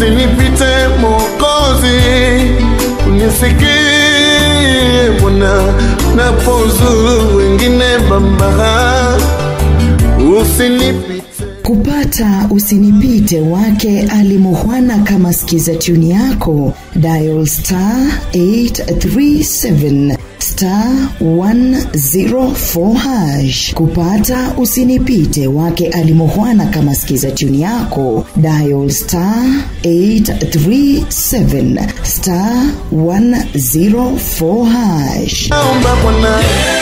usinipite Mwokozi, unisikie Bwana napozuru wengine Baba, usinipite kupata usinipite wake alimuhwana kama skiza tuni yako dial star 837 star 104 hash kupata usinipite wake alimuhwana kama skiza tuni yako dial star 837 star 104 hash naomba Bwana